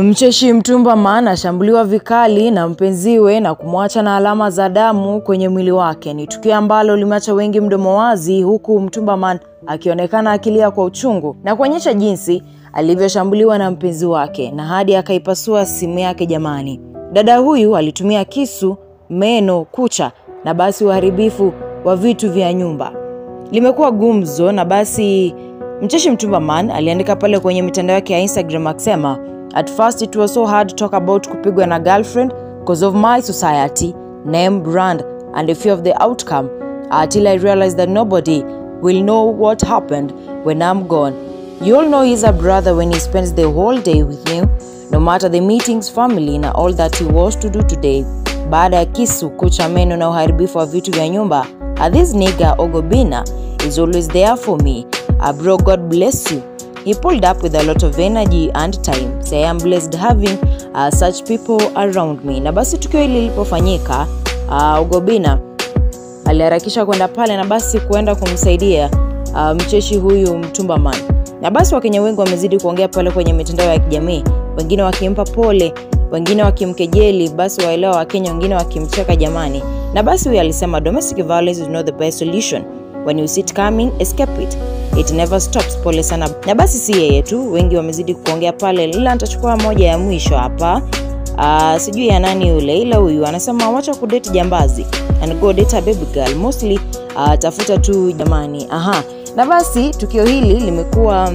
Mcheshi Mtumbaman ashambuliwa vikali na mpenziwe na kumwacha na alama za damu kwenye mwili wake. Ni tukio ambalo limeacha wengi mdomo wazi, huku Mtumbaman akionekana akilia kwa uchungu na kuonyesha jinsi alivyoshambuliwa na mpenzi wake na hadi akaipasua simu yake. Jamani, dada huyu alitumia kisu, meno, kucha na basi uharibifu wa vitu vya nyumba. Limekuwa gumzo na basi Mcheshi Mtumbaman aliandika pale kwenye mitandao yake ya Instagram akisema At first it was so hard to talk about kupigwa na girlfriend because of my society, name, brand and the fear of the outcome until I realized that nobody will know what happened when I'm gone. You all know he's a brother when he spends the whole day with you, no matter the meetings, family na all that he was to do today. Baada ya kisu, kucha, meno na uharibifu wa vitu vya nyumba, uh, this nigga Ogobina is always there for me. Uh, bro, God bless you. He pulled up with a lot of energy and time. Say I am blessed having uh, such people around me. Na basi tukio hili lilipofanyika, uh, Ugobina aliharakisha kwenda pale na basi kuenda kumsaidia uh, mcheshi huyu Mtumbaman. Na basi Wakenya wengi wamezidi kuongea pale kwenye mitandao ya kijamii, wengine wakimpa pole, wengine wakimkejeli, basi waelewa Wakenya, wengine wakimcheka jamani. Na basi huyu alisema domestic violence is not the best solution. When you see it coming, escape it it never stops. Pole sana. Na basi si yeye tu, wengi wamezidi kuongea pale, ila nitachukua moja ya mwisho hapa. Uh, sijui ya nani yule, ila huyu anasema wacha kudate jambazi and go date a baby girl mostly. Uh, tafuta tu jamani. Aha, na basi tukio hili limekuwa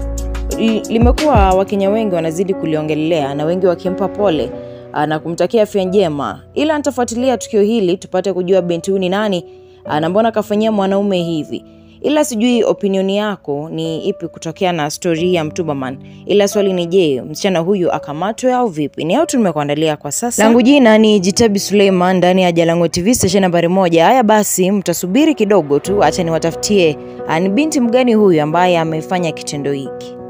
limekuwa Wakenya wengi wanazidi kuliongelea na wengi wakimpa pole uh, na kumtakia afya njema, ila nitafuatilia tukio hili tupate kujua binti huyu ni nani uh, na mbona kafanyia mwanaume hivi ila sijui opinioni yako ni ipi kutokea na stori hii ya Mtumbaman. Ila swali ni je, msichana huyu akamatwe au vipi? Ni au tumekuandalia kwa sasa. Langu jina ni Jitabi Suleiman ndani ya Jalang'o TV station nambari moja. Haya basi, mtasubiri kidogo tu, acha niwatafutie ni binti mgani huyu ambaye amefanya kitendo hiki.